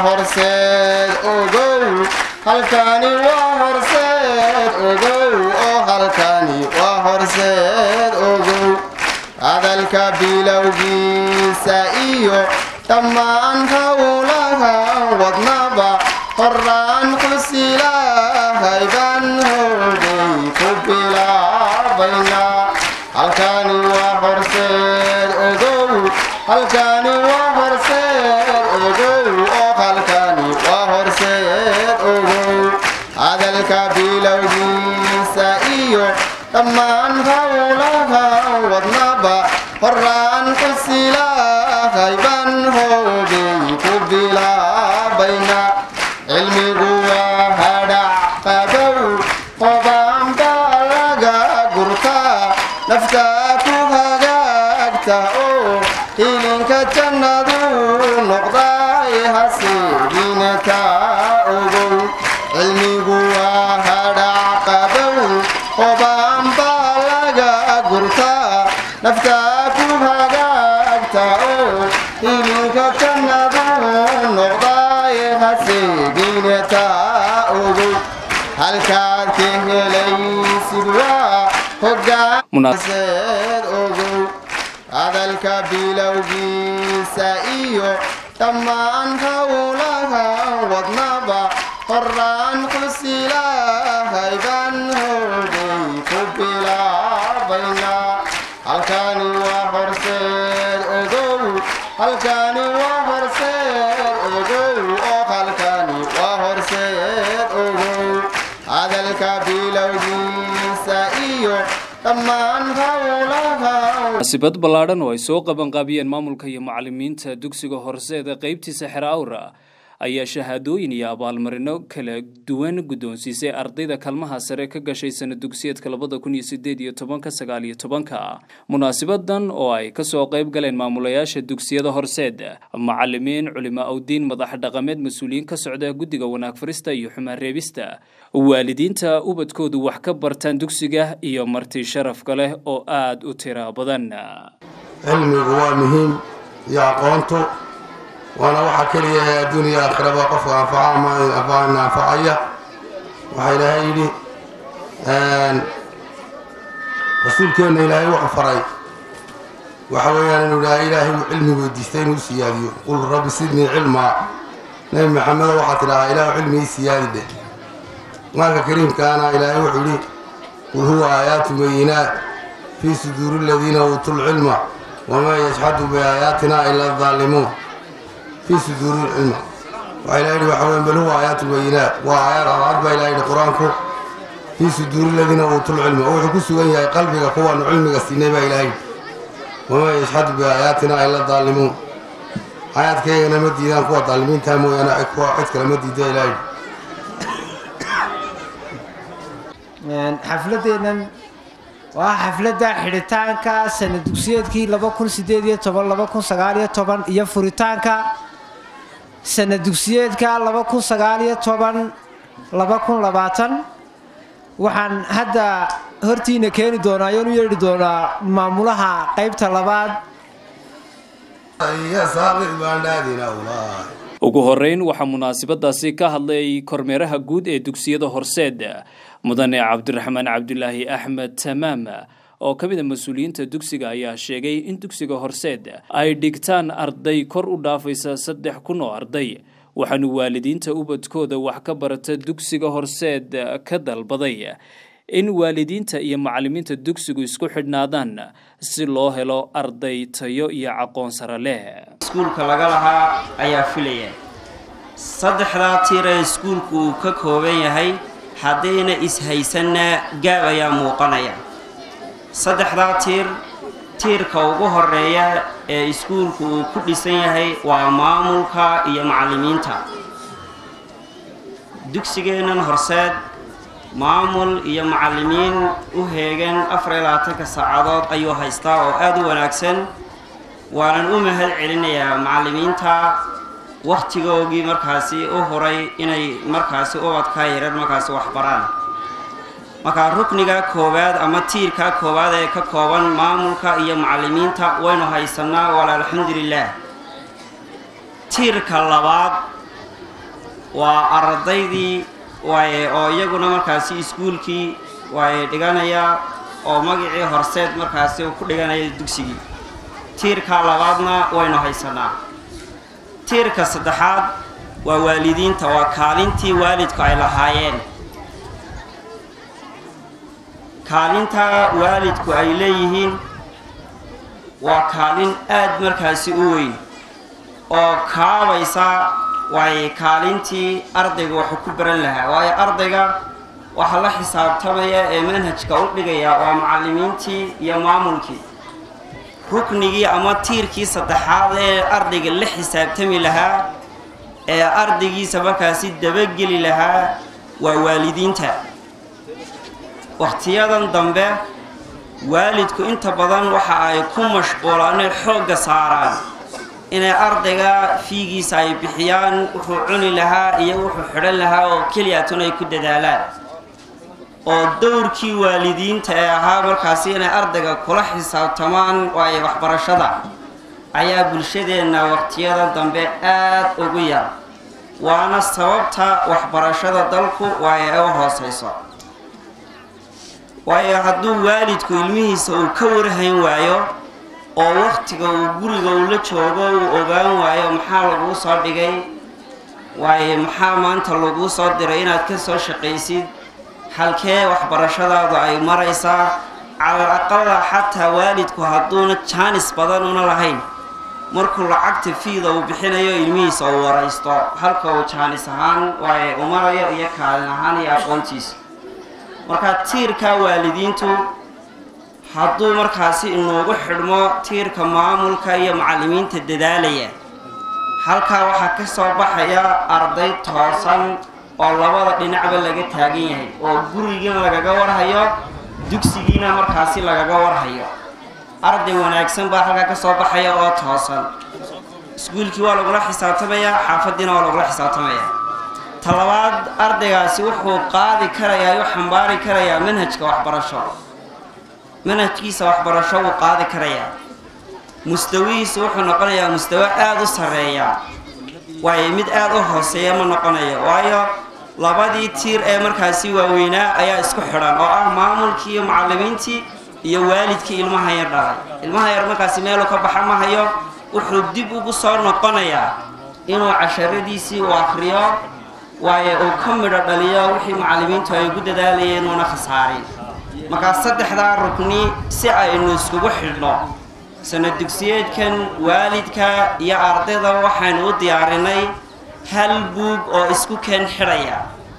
horseed ogow halkani waa horseed ogow oo halkani waa horseed ogow hadalka bilowgiisa iyo dhammaan howlaha wadnaba horaan xusilahay baan hoogay ku bilaabayna halkani waa horseed ogow halkani waa horseed ogow oo halkani waa horseed ogow hadalka bilowgiisa iyo dhammaan howlaha wadnaba horaan xusilahay baan hoogay ku bilaabayna cilmigu waa hadhac qabow qobaanba laga gurtaa naftaa ku hagaagta oo hilinka jannadu noqday hasiigina kaa ogow cilmigu waa hadhac qabow qobaanba laga gurtaa naftaa ku hagaagta oo hilinka jannadu noqday hasiigina taa ogow halkaad ka helaysid waa hogaanseed ogow hadalka bilowgiisa iyo dhammaan howlaha wadnaba horaan xusilahay baan hoogay ku bilaabayna halkani waa horseed ogow halkani waa horseed ogow oo halkani waa horseed ogow hadalka bilowgiisa iyo dhammaan howlaha munaasibad ballaadhan oo ay soo qabanqaabiyeen maamulka iyo macalimiinta dugsiga horseeda qaybtiisa xero awra ayaa shahaadooyin iyo abaalmarino kala duwan guddoonsiisay ardayda kalmaha sare ka gashay sana dugsiyeedka labada kun iyo sideed iyo tobanka sagaal iyo tobanka munaasibadan oo ay kasoo qayb galeen maamulayaasha dugsiyada horseed macalimiin culimo awdiin madax dhaqameed mas-uuliyiin ka socda guddiga wanaag farista iyo xumaan reebista waalidiinta ubadkoodu wax ka bartaan dugsiga iyo marti sharafka leh oo aada u tira badan cilmigu waa muhiim iyo aqoontu waana waxaa keliya ee adduuniya aakhiraba qofka anfaca anfacaya waxaa ilaahay yidhi rasuulkeenna ilaahay wuxuu faray waxa weeyaan inuu ilaahay ilaahay uu cilmi weydiistay inuu siyaadiyo qul rabbi sidnii cilmaa nebi maxamedo waxaa tidhahaa ilaahu cilmigii siyaadi dheh qur-aanka kariimkaana ilaahay wuxuu yidhi qul huwa aayaatu bayinaat fii suduuri aladiina uutuu lcilma wamaa yajxadu biaayaatina ila addaalimuun fii suduuri lcilma waxaa ilaha yidhi waxa weyan bal huwa aayaatu bayinaat waa aayaad cadcad baa ilaha yidhi qur-aanku fii suduuri aladiina uutuu lcilma oo wuxuu ku sugan yahay qalbiga kuwaanu cilmiga siinay baa ilaha yidhi wamaa yajxadu biaayaatina ila addaalimuun aayaadkaygana ma diidaan kuwa daalimiintaa mooyaane kuwa cid kale ma diida ilaha yidhi xafladeennan waa xafladda xidhitaanka sana dugsiyeedkii laba kun sideed iyo toban laba kun sagaal iyo toban iyo furitaanka sana dugsiyeedka laba kun sagaal iyo toban laba kun labaatan waxaan hadda hortiina keeni doonaa ayoon u yeedhi doonaa maamulaha qaybta labaad ugu horeyn waxaa munaasabadaasi ka hadlay kormeeraha guud ee dugsiyada horseed mudane cabdiraxmaan cabdulaahi axmed tamaam oo ka mid a mas-uuliyiinta dugsiga ayaa sheegay in dugsiga horseed ay dhigtaan arday kor u dhaafaysa saddex kun oo arday waxaanu waalidiinta ubadkooda wax ka barata dugsiga horseed ka dalbaday in waalidiinta iyo macalimiinta dugsigu isku xidhnaadaan si loo helo arday tayo iyo aqoon sare leh iskuulka laga lahaa ayaa filaya saddexdaa tiir ee iskuulku uu ka kooban yahay haddayna ishaysanna gaab ayaa muuqanaya saddexdaa tiir tiirka ugu horeeya ee iskuulku uu ku dhisan yahay waa maamulka iyo macallimiinta dugsigeennan horseed maamul iyo macallimiin u heegan afar iyo labaatanka saacadood ayuu haystaa oo aada u wanaagsan waanan u mahad celinayaa macallimiinta wakhtigoogii markaasi u horay inay markaasi ubadka yarar markaasi wax baraan markaa rukniga koowaad ama tiirka koowaad ee ka kooban maamulka iyo macallimiinta waynu haysanaa wala alxamdu lilaah tiirka labaad waa ardaydii waaye oo iyaguna markaasi iskuulkii waaye dhiganaya oo magacii horseed markaasi uu ku dhiganaya dugsigii tiirka labaadna waynu haysanaa tiirka saddexaad waa waalidiinta waa kaalintii waalidku ay lahaayeen kaalinta waalidku ay leeyihiin waa kaalin aad markaasi u weyn oo kaabaysa waaye kaalintii ardayga waxuu ku baran lahaa waayo ardayga waxaa la xisaabtamaya ee manhajka u dhigaya waa macallimiintii iyo maamulkii ruknigii ama tiirkii saddexaad ee ardayga la xisaabtami lahaa ee ardaygiisa markaasi dabageli lahaa waa waalidiinta wakhtiyadan dambe waalidku inta badan waxa ay ku mashquulaan inay xoogga saaraan inay ardayga fiigiisa ay bixiyaan wuxuu cuni lahaa iyo wuxuu xidhan lahaa oo keliyatun ay ku dadaalaan oo dowrkii waalidiinta ee ahaa markaasi inay ardayga kula xisaabtamaan waayo waxbarashada ayaa bulshadeenna waqtiyada dambe aad ugu yar waana sababta waxbarashada dalku waayo ay u hooseyso waayo hadduu waalidku ilmihiisa uu ka warhayn waayo oo wakhtiga uu guriga uu la joogo uu ogaan waayo maxaa laguu soo dhigay waayo maxaa maanta laguu soo diray inaad ka soo shaqaysid halkee waxbarashadaadu ay maraysaa calal aqala xataa waalidku hadduuna jaanis badan una lahayn markuu lacagta fiida uu bixinayo ilmihiisa uu waraysto halka uu jaanis ahaan waaye u marayo iyo kaalin ahaan iyo aqoontiisa markaa tiirka waalidiintu hadduu markaasi inuugu xidhmo tiirka maamulka iyo macallimiinta dadaalaya halkaa waxaa ka soo baxaya arday toosan oo labada dhinacba laga taagan yahay oo gurigiina lagaga warhayo dugsigiina markaasi lagaga warhayo arday wanaagsan baa halkaa ka soo baxaya oo toosan iskuulkii waa lagula xisaabtamayaa xaafaddiina waa lagula xisaabtamayaa talabaad ardaygaasi wuxuu qaadi karayaa u xambaari karayaa manhajka waxbarasho manhajkiisa waxbarasho wuu qaadi karayaa mustawihiisa wuxuu noqonayaa mustawo aada u sarreeya waayo mid aada u hooseeya ma noqonayo waayo labadii tiir ee markaasi waaweynaa ayaa isku xidhan oo ah maamulkii iyo macallimiintii iyo waalidkii ilmaha yar dhalay ilmaha yar markaasi meeluu ka baxa ma hayo wuxuu dib ugu soo noqonayaa inuu casharadiisii uu akhriyo waayo uu ka midho dhaliyo wixii macallimiintu ay ugu dadaalayeen uuna khasaarin markaa saddexdaa rukni si aynu iskugu xidhno sanad dugsiyeedkan waalidka iyo ardayda waxaynu u diyaarinay hal buug oo isku keen xidhaya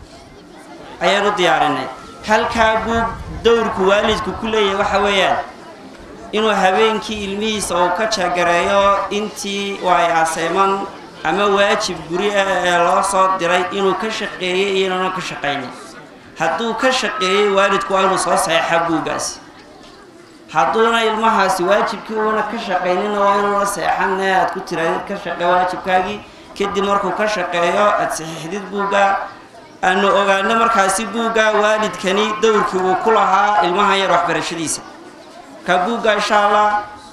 ayaan u diyaarinay halkaa buug dowrku waalidku ku leeyahay waxa weeyaan inuu habeenkii ilmihiisa uu ka jagareeyo intii waay aseeman ama waajib guri ah ee loo soo diray inuu ka shaqeeyey iyo inaanu ka shaqaynin hadduu ka shaqeeyey waalidku waa inuu soo saxeexa buuggaasi hadduuna ilmahaasi waajibkii uuna ka shaqaynina waa inuuna seexanne aad ku tiraadid ka shaqee waajibkaagii kadib markuu ka shaqeeyo aad saxiixdid buugga aanu ogaano markaasi buugga waalidkani dowrkii uu ku lahaa ilmahan yar waxbarashadiisa ka buugga insha allah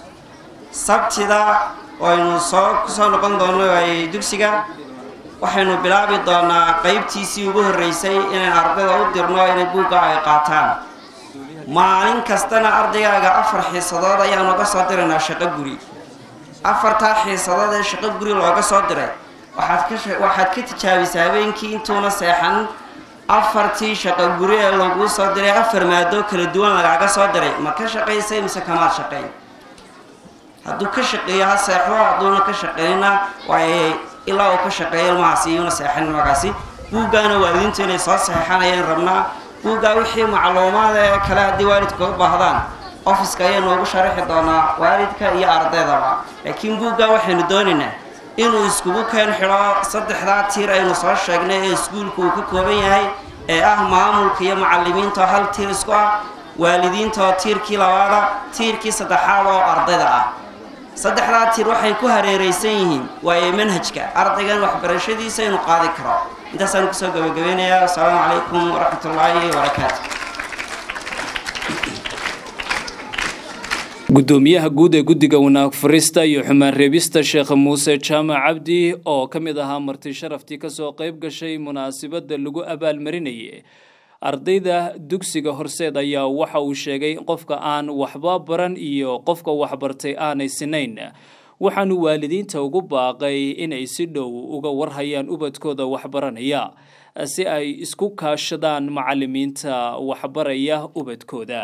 sabtida aynu soo kusoo noqon doono ay dugsiga waxaynu bilaabi doonaa qeybtiisii ugu horreysay inaan ardayda u dirno inay buugga ay qaataan maalin kastana ardaygaaga afar xiisadood ayaanu uga soo diraynaa shaqo guri afartaa xiisadood ee shaqo guri looga soo diray waxaad ka waxaad ka tijaabisaa habeenkii intuuna seexan afartii shaqo guri ee laguu soo diray afar maadoo kala duwan lagaaga soo diray ma ka shaqaysay mise kamaad shaqayn hadduu ka shaqeeyo ha seexdo hadduuna ka shaqeynina waay ilaa uu ka shaqeeyo ilmahaasi iyuuna seexanin markaasi buuggaana waalidiintu inay soo saxeixanayaan rabnaa buuggaa wixii macluumaada ee kale haddii waalidku u baahdaan ofiska ayaa noogu sharaxi doonaa waalidka iyo ardaydaba laakiin buuggaa waxaynu doonaynaa inuu iskugu keen xidho saddexdaa tiir aynu soo sheegnay ee iskuulku uu ka kooban yahay ee ah maamulka iyo macallimiinta oo hal tiir isku ah waalidiinta oo tiirkii labaada tiirkii saddexaad oo ardayda ah saddexdaa tiir waxay ku hareeraysan yihiin waaye manhajka ardaygan waxbarashadiisa inuu qaadi karo intaasaan kusoo gabagabeynayaa asalaamu calaykum waraxmat ullaahi wabarakaatu gudoomiyaha guud ee guddiga wanaag farista iyo xumaan reebista sheekh muuse jaamac cabdi oo ka mid ahaa marti sharaftii kasoo qayb gashay munaasabadda lagu abaalmarinayay ardayda dugsiga horseed ayaa waxa uu sheegay qofka aan waxba baran iyo qofka waxbartay aanay sinayn waxaanu waalidiinta ugu baaqay inay si dhow uga warhayaan ubadkooda waxbaranaya si ay isku kaashadaan macalimiinta waxbaraya ubadkooda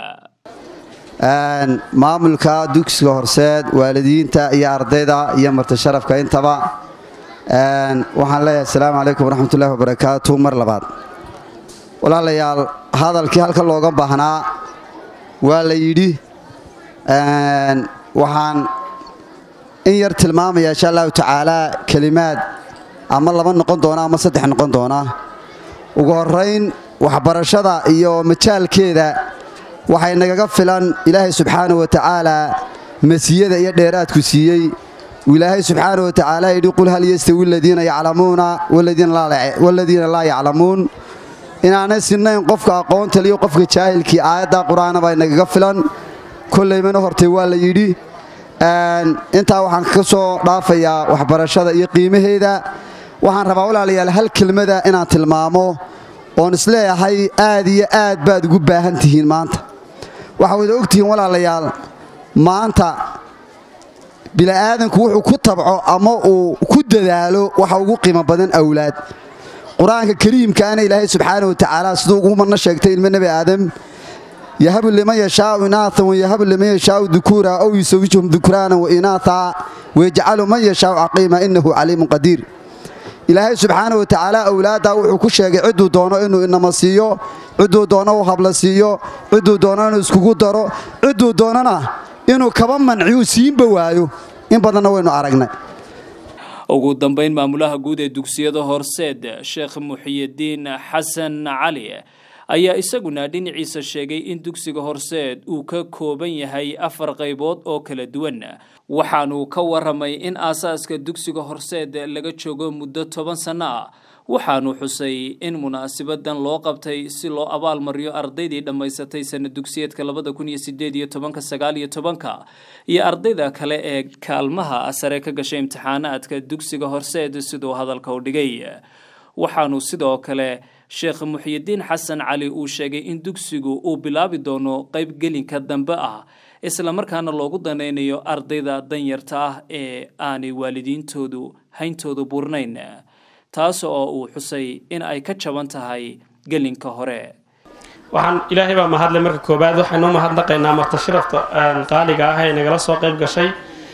maamulka dugsiga horseed waalidiinta iyo ardayda iyo marti sharafka intaba waxaan leeyahay asalaamu calaykum waraxmatullahi wabarakaatu mar labaad walaalayaal hadalkii halka looga baahnaa waa la yidhi waxaan in yar tilmaamaya insha allahu tacaalaa kelimaad ama laba noqon doona ama saddex noqon doona ugu horayn waxbarashada iyo majaalkeeda waxay nagaga filan ilaahay subxaana wa tacaalaa masiyada iyo dheeraadku siiyey ilaahay subxaana wa tacaala yidhi qul hal yastawi aladiina yaclamuuna waladiina laa yaclamuun inaanay sinnayn qofka aqoonta liyo qofka jaahilkii aayadda qur-aana baa nagaga filan kollaymana hortay waa la yidhi intaa waxaan ka soo dhaafayaa waxbarashada iyo qiimaheeda waxaan rabaa walaalayaal hal kelmada inaan tilmaamo oon isleeyahay aad iyo aad baad ugu baahan tihiin maanta waxaa wada ogtihiin walaalayaal maanta bili'aadanku wuxuu ku tabco ama uu ku dadaalo waxa ugu qiimo badan awlaad qur-aanka kariimkaana ilaahay subxaana wa tacaala siduu ugu marna sheegtay ilmo nebi aadam yahabu liman yashaau inaatan wayahabu liman yashaau dukuura ow yusawijuhum dukraanan wa inaata wayajcalu man yashaau caqiima innahu caliimun qadiir ilaahay subxaana wa tacaala awlaaddaa wuxuu ku sheegay cidduu doono inuu inama siiyo cidduu doono uu habla siiyo cidduu doono inuu iskugu daro cidduu doonana inuu kaba manciyuu siinba waayo in badanna waynu aragnay ugu dambeyn maamulaha guud ee dugsiyada horseed sheekh muxiyidiin xasan cali ayaa isaguna dhinaciisa sheegay in dugsiga horseed uu ka kooban yahay afar qaybood oo kala duwan waxaanuu ka waramay in aasaaska dugsiga horseed laga joogo muddo toban sanno ah waxaanu xusay in munaasibadan loo qabtay si loo abaalmariyo ardaydii dhammaysatay sana dugsiyeedka labada kun iyo sideed iyo tobanka sagaal iyo tobanka iyo ardayda kale ee kaalmaha sare ka gashay imtixaanaadka dugsiga horseed siduu hadalka u dhigay waxaanu sidoo kale sheekh muxiyidiin xasan cali uu sheegay in dugsigu uu bilaabi doono qaybgelinka dambe ah islamarkaana loogu danaynayo ardayda danyarta ah ee aanay waalidiintoodu hayntoodu burnayn taas oo uu xusay in ay ka jaban tahay gelinka hore waxaan ilaahay baa mahadle marka koobaad waxaynu mahadnaqaynaa martashirafta qaaliga ah ee nagala soo qayb gashay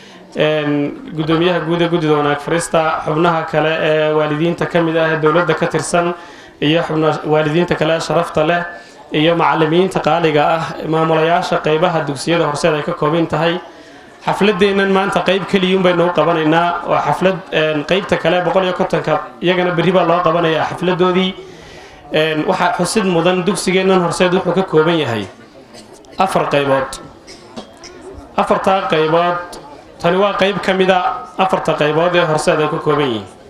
gudoomiyaha guud ee guddida wanaag farista xubnaha kale ee waalidiinta ka mid ah ee dowladda ka tirsan iyo xubna waalidiinta kale ee sharafta leh iyo macalimiinta qaaliga ah maamulayaasha qeybaha dugsiyada horseed ay ka kooban tahay xafladeennan maanta qayb keliyuun baynu u qabanaynaa waa xaflad qeybta kale boqol iyo kontonka iyagana berri baa loo qabanayaa xafladoodii waxaa xusid mudan dugsigeennan horseed wuxuu ka kooban yahay afar qaybood afartaa qaybood tani waa qayb ka mida afarta qaybood ee horseed ay ka kooban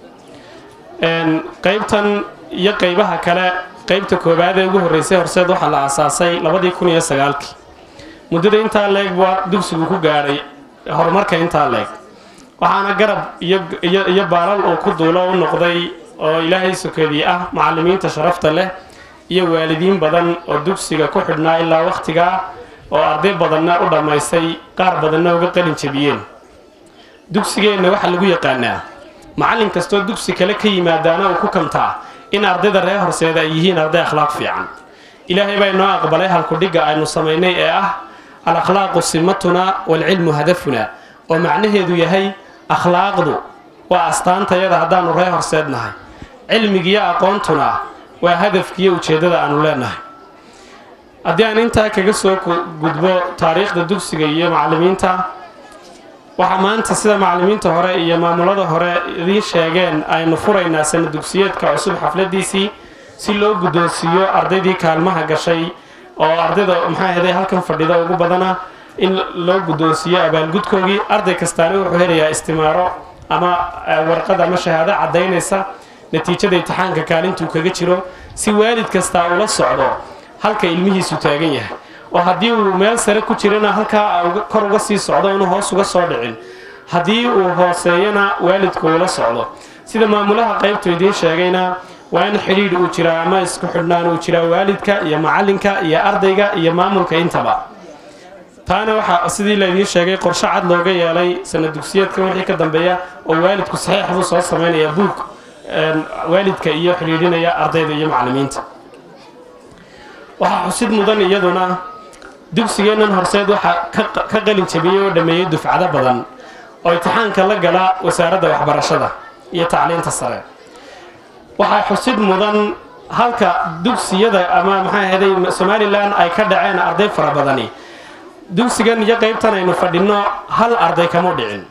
yihiin qaybtan iyo qaybaha kale qaybta koobaad ee ugu horreysay horseed waxaa la aasaasay labadii kun iyo sagaalkii muddada intaa leeg waa dugsigu ku gaadhay horumarka intaa leeg waxaana garab iyo baalal uu ku duulo u noqday oo ilaahay sokeedii ah macalimiinta sharafta leh iyo waalidiin badan oo dugsiga ku xidhnaa ilaa wakhtigaa oo arday badanna u dhammaystay qaar badanna uga qalin jebiyeen dugsigeenna waxaa lagu yaqaanaa macallin kastoo dugsi kale ka yimaadaana uu ku kamtaa in ardayda reer horseeda ay yihiin arday akhlaaq fiican ilaahay baa inoo aqbalay halkudhigga aynu samaynay ee ah al akhlaaqu simatuna waalcilmu hadafuna oo macnaheedu yahay akhlaaqdu waa astaantayada haddaannu reer horseed nahay cilmigiyo aqoontuna waa hadafkiiyo ujeeddada aanu leenahay haddii aan intaa kaga soo gudbo taariikhda dugsiga iyo macallimiinta waxaa maanta sida macallimiinta hore iyo maamulada hore idiin sheegeen aynu furaynaa sana dugsiyeedka cusub xafladiisii si loo guddoonsiiyo ardaydii kaalmaha gashay oo ardayda maxaa heday halkan fadhida ugu badana in loo guddoonsiiyo abaalgudkoogii arday kastaana wuxuu helayaa istimaaro ama warqad ama shahaado caddaynaysa natiijada imtixaanka kaalintuu kaga jiro si waalid kastaa ula socdo halka ilmihiisu taagan yahay oo haddii uu meel sare ku jirana halkaa kor uga sii socdo inuu hoos uga soo dhicin haddii uu hooseeyana waalidku ula socdo sida maamulaha qaybtu idiin sheegayna waa in xidhiidh uu jiraa ama isku xidhnaan uu jiraa waalidka iyo macalinka iyo ardayga iyo maamulka intaba taana waxaa sidii laydiin sheegay qorshe cad looga yeelay sanad dugsiyeedkan wixii ka dambeeya oo waalidku saxiix buu soo samaynaya buug waalidka iyo xidhiidhinaya ardayda iyo macallimiinta waxaa xusid mudan iyaduna dugsigeennan horseed waxaa ka qalin jabiyey oo dhammeeyey dufcado badan oo imtixaanka la gala wasaaradda waxbarashada iyo tacliinta sare waxaa xusid mudan halka dugsiyada ama maxaa ahayday somalilan ay ka dhaceen arday fara badani dugsigan iyo qaybtan aynu fadhinno hal arday kama dhicin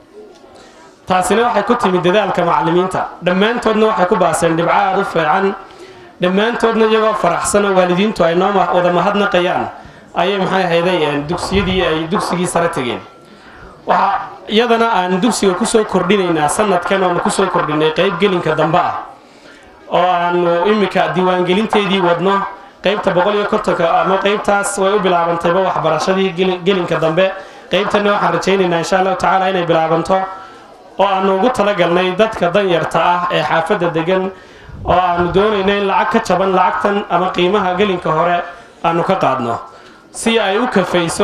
taasina waxay ku timid dadaalka macallimiinta dhammaantoodna waxay ku baaseen dhibco aada u fiican dhammaantoodna iyagoo faraxsan oo waalidiintu ay noo wada mahadnaqayaan ayay maxay ahayday dugsiyadii ay dugsigii sare tegeen waxaa iyadana aan dugsiga kusoo kordhinaynaa sanadkan oonu kusoo kordhinay qaybgelinka dambe ah oo aanu iminka diiwaangelinteedii wadno qaybta boqol iyo kontonka ama qaybtaas way u bilaabantayba waxbarashadii gelinka dambe qaybtana waxaan rajaynaynaa insha allahu tacaala inay bilaabanto oo aanu ugu talagalnay dadka danyarta ah ee xaafadda degan oo aanu doonayno in lacag ka jaban lacagtan ama qiimaha gelinka hore aanu ka qaadno si ay u kafayso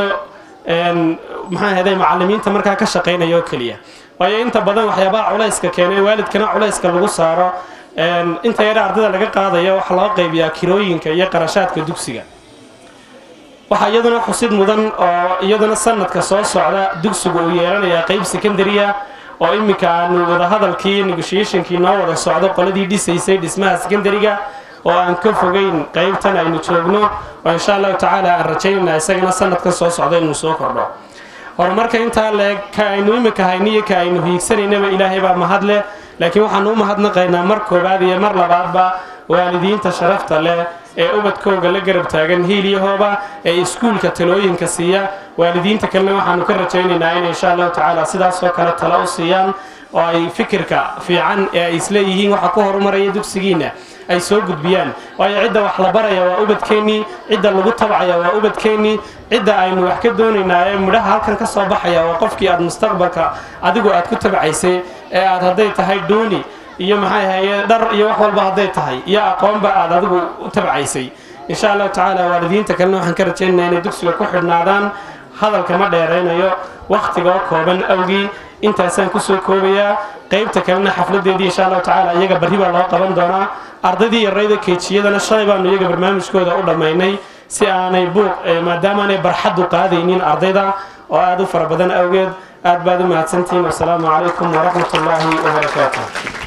maxaa ahayday macallimiinta markaa ka shaqaynaya oo keliya waayo inta badan waxyaabaha culayska keenay waalidkana culayska lagu saaro inta yare ardayda laga qaadayo waxaa loo qaybiyaa kirooyinka iyo qarashaadka dugsiga waxaa iyaduna xusid mudan oo iyaduna sanadka soo socda dugsigu uu yeelanayaa qayb secondariya oo iminka aanu wadahadalkii negotiationkii noo wada socdo qoladii dhisaysay dhismaha secondariga oo aan ka fogeyn qaybtan aynu joogno oo insha allahu tacaala aan rajaynayna isagana sanadkan soo socdo inuu soo kordho horumarka intaa leeg ka aynu iminka hayniyo ka aynu hiigsanaynaba ilaahay baa mahad leh laakiin waxaanu u mahadnaqaynaa mar koowaad iyo mar labaadba waalidiinta sharafta leh ee ubadkooga la garab taagan hiiliyahooba ee iskuulka talooyinka siiya waalidiinta kalena waxaanu ka rajaynaynaa in insha allahu tacaala sidaasoo kale talo u siiyaan oo ay fikirka fiican ee ay isleeyihiin waxa ku horumaraya dugsigiina ay soo gudbiyaan waayo cidda wax la baraya waa ubadkeennii cidda lagu tabcaya waa ubadkeennii cidda aynu wax ka doonaynaa ee midhaha halkan ka soo baxaya waa qofkii aad mustaqbalka adigu aad ku tabcaysay ee aad hadday tahay dooni iyo maxay ahaye dhar iyo wax walba hadday tahay iyo aqoonba aad adigu u tabcaysay insha allahu tacaala waalidiinta kalena waxaan ka rajaynaynaa inay dugsiga ku xidhnaadaan hadalka ma dheeraynayo wakhtigoo kooban awgii intaasaan kusoo koobayaa qaybta kalena xafladeedii insha allahu tacaala iyaga barri baa loo qaban doonaa ardaydii yarayda keejiyadana shalay baanu iyaga barnaamijkooda u dhammaynay si aanay buuq maadaamaanay barxaddu qaadaynin ardayda oo aada u fara badan awgeed aad baad u mahadsantihiin wasalaamu calaykum waraxmat ullaahi wabarakaatu